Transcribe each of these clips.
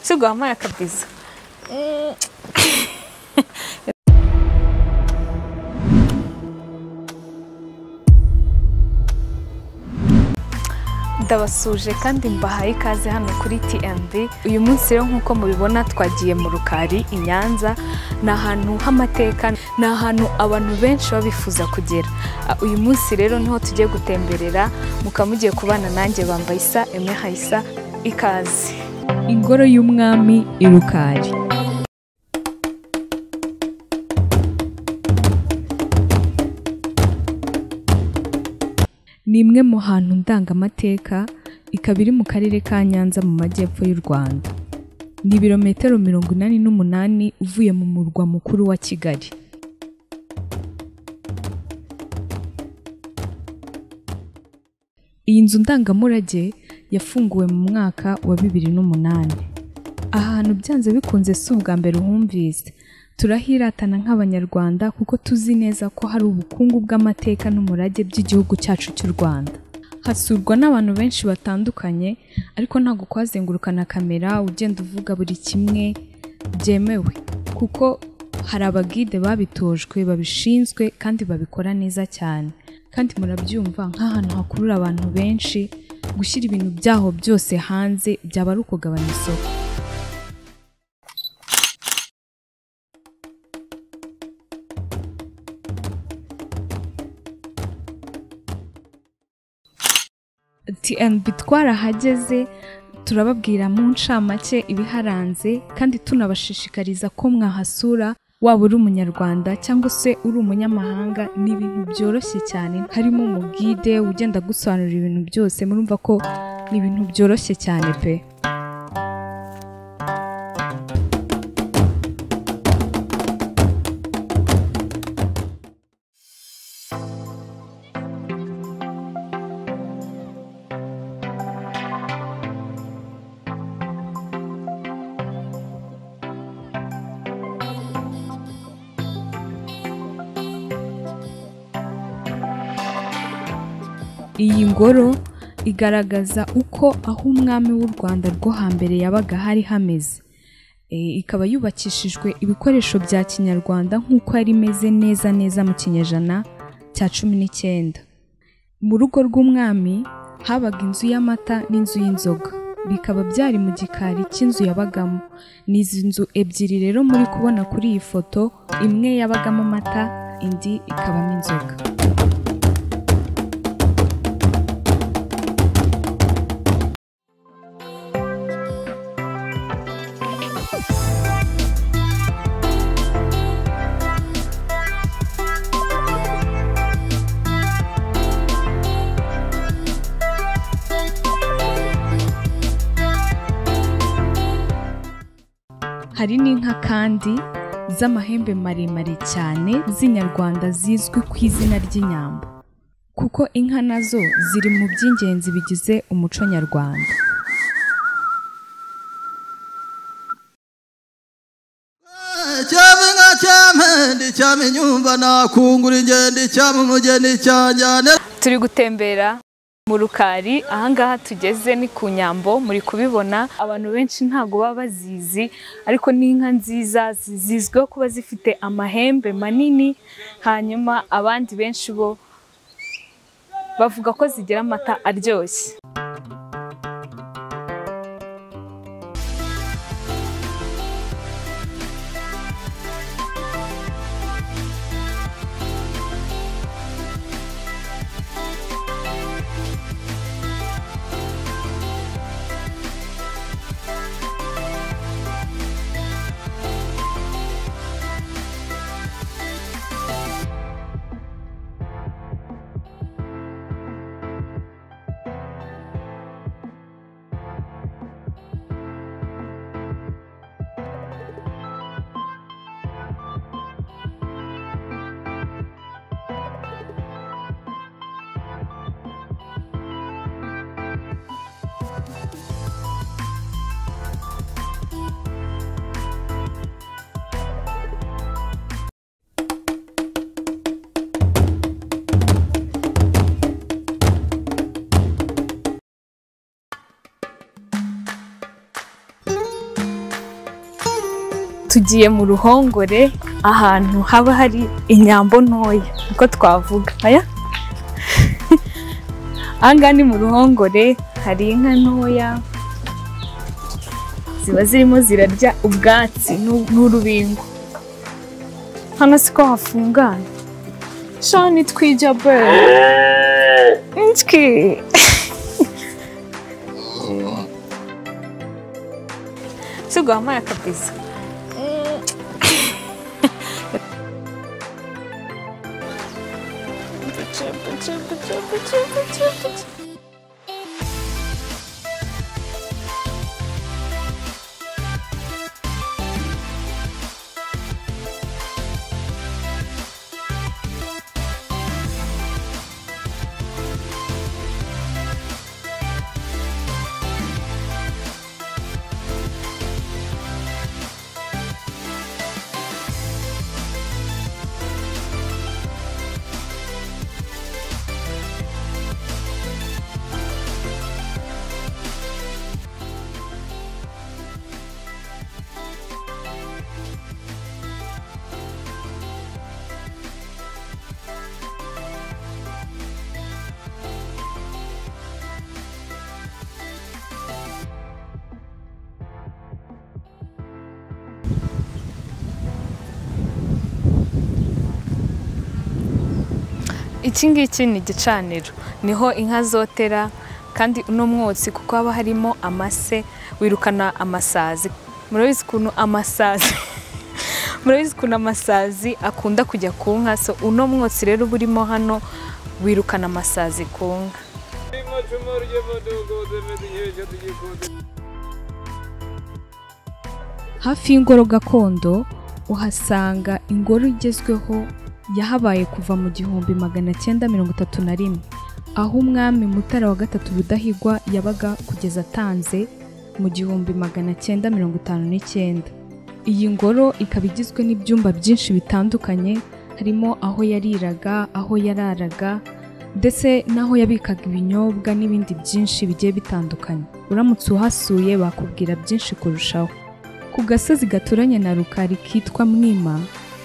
Sugama kabisa. ndabasuje kandi mbahaye ikaze hano kuri TMB uyu munsi rero nk'uko mubibona twagiye mu rukari i Nyanza ni ahantu h'amateka ni ahantu abantu benshi baba bifuza kugera Ah, uyu munsi rero niho tugiye gutemberera mukaba mugiye kubana nanjye bambaye isa Aimé Haissa ikaze Ingoro y'Umwami i Rukari ni imwe mu hantu ndangamateka ikaba iri mu karere ka Nyanza mu majyepfo y'u Rwanda ni ibirometero mirongo inani n'umunani uvuye mu murwa mukuru wa Kigali Iyi nzu ndangamurage yafunguwe mu mwaka wa bibiri n'umunani. Aha hantu byanze bikunze si ubwa mbere uhumvise. Turahiratana nk'Abanyarwanda kuko tuzi neza ko hari ubukungu bw'amateka n'umurage by'igihugu cyacu cy'u Rwanda. Hasurwa n'abantu benshi batandukanye ariko ntabwo kwazengurukana kamera ugenda uvuga buri kimwe byemewe kuko hari abagide babitojwe babishinzwe kandi babikora neza cyane kandi murabyumva nk'ahantu hakurura abantu benshi gushyira ibintu byaho byose hanze byaba ari ukugabanya isoko TNB twarahageze turababwira mu ncamake ibiharanze kandi tunabashishikariza ko mwahasura waba uri umunyarwanda cyangwa se uri umunyamahanga ni ibintu byoroshye cyane harimo umugide ugenda agusobanurira ibintu byose murumva ko ni ibintu byoroshye cyane pe iyi ngoro igaragaza uko aho umwami w'u Rwanda rwo hambere yabaga hari hameze E, ikaba yubakishijwe ibikoresho bya kinyarwanda nk'uko yari imeze neza neza mu kinyejana cya cumi n'icyenda mu rugo rw'umwami habaga inzu y'amata n'inzu y'inzoga bikaba byari mu gikari cy'inzu yabagamo ni izi nzu ebyiri rero muri kubona kuri iyi foto imwe yabagamo amata indi ikabamo inzoga hari n'inka kandi z'amahembe maremare cyane z'inyarwanda zizwi ku izina ry'inyambo kuko inka nazo ziri mu by'ingenzi bigize umuco nyarwanda Icyama inka cyama ndi cyama inyumva nakungura ingendo icyama umugeni cyanjyane turi gutembera mu rukari ahangaha tugeze ni ku nyambo muri kubibona abantu benshi ntabwo baba bazizi ariko ni inka nziza zi- zizwiho kuba zifite amahembe manini hanyuma abandi benshi bo bavuga ko zigira amata aryoshye tugiye mu ruhongore ahantu haba hari inyambo ntoya niko twavuga aya ahangaha ni mu ruhongore hari inka ntoya ziba zirimo zirarya ubwatsi n'u- n'urubingo hano siko hafungana shani twija be inshyi sibwo wamara kabisa iki ngiki ni igicaniro niho inka zotera kandi uno mwotsi kuko haba harimo amase wirukana amasazi murabizi ukuntu amasazi murabizi ukuntu amasazi akunda kujya ku nka so uno mwotsi rero uba urimo hano wirukana amasazi ku nka hafi y'ingoro gakondo uhasanga ingoro igezweho yahabaye kuva mu gihumbi magana cyenda mirongo itatu na rimwe aho umwami mutara wa gatatu rudahigwa yabaga kugeza atanze mu gihumbi magana cyenda mirongo itanu n'icyenda iyi ngoro ikaba igizwe n'ibyumba byinshi bitandukanye harimo aho yariraga aho yararaga ndetse n'aho yabikaga ibinyobwa n'ibindi byinshi bigiye bitandukanye uramutse uhasuye bakubwira byinshi kurushaho ku gasozi gaturanye na rukari kitwa mwima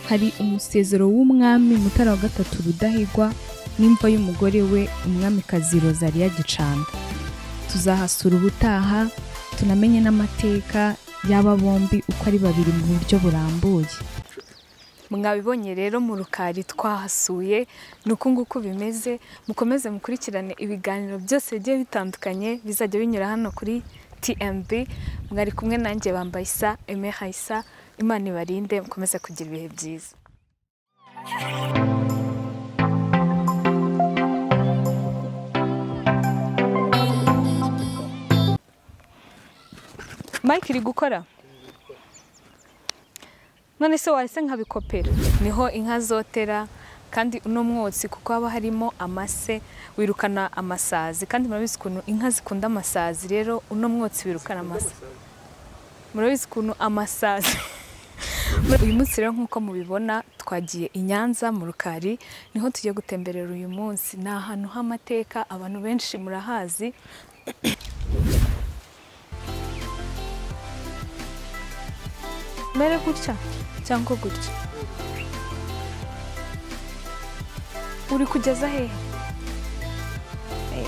hari umusezero w'umwami mutara wa gatatu rudahigwa n'imva y'umugore we umwamikazi rozariya gicanda tuzahasura ubutaha tunamenye n'amateka y'aba bombi uko ari babiri mu buryo burambuye mwabibonye rero mu rukari twahasuye ni uku nguku bimeze mukomeze mukurikirane ibiganiro byose bigiye bitandukanye bizajya binyura hano kuri tmb mwari kumwe nanjye bambaye isa eme hayisa imana ibarinde mukomeze kugira ibihe byiza mike iri gukora none se wahise nkabikopera niho inka zotera kandi uno mwotsi kuko haba harimo amase wirukana amasazi kandi murabizi ukuntu inka zikunda amasazi rero uno mwotsi wirukana amase murabizi ukuntu amasazi uyu munsi rero nk'uko mubibona twagiye i nyanza mu rukari niho tugiye gutemberera uyu munsi ni ahantu h'amateka abantu benshi murahazi mere gutya cyangwa gutya uri kugeza hehe Eh,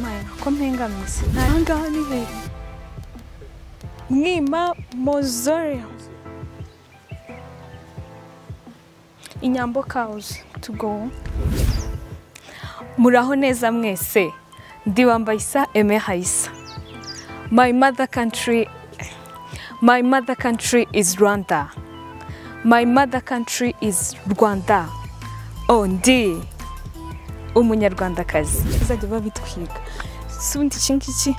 Mana, ko mpengamise aha ngaha ni hehe mwima mozoreo inyambo kawuzi tugo muraho neza mwese ndibambayisa eme hayisa my mother country My mother country is Rwanda. My mother country is Rwanda. Oh, ndi umunyarwandakazi. Bazajya babitwiga. Si ubundi iki ngiki?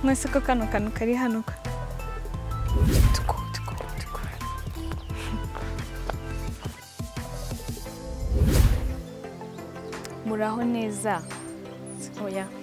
Mwese ko kano kantu kari hano ko. Tuko, tuko, tuko. Muraho neza. Oya.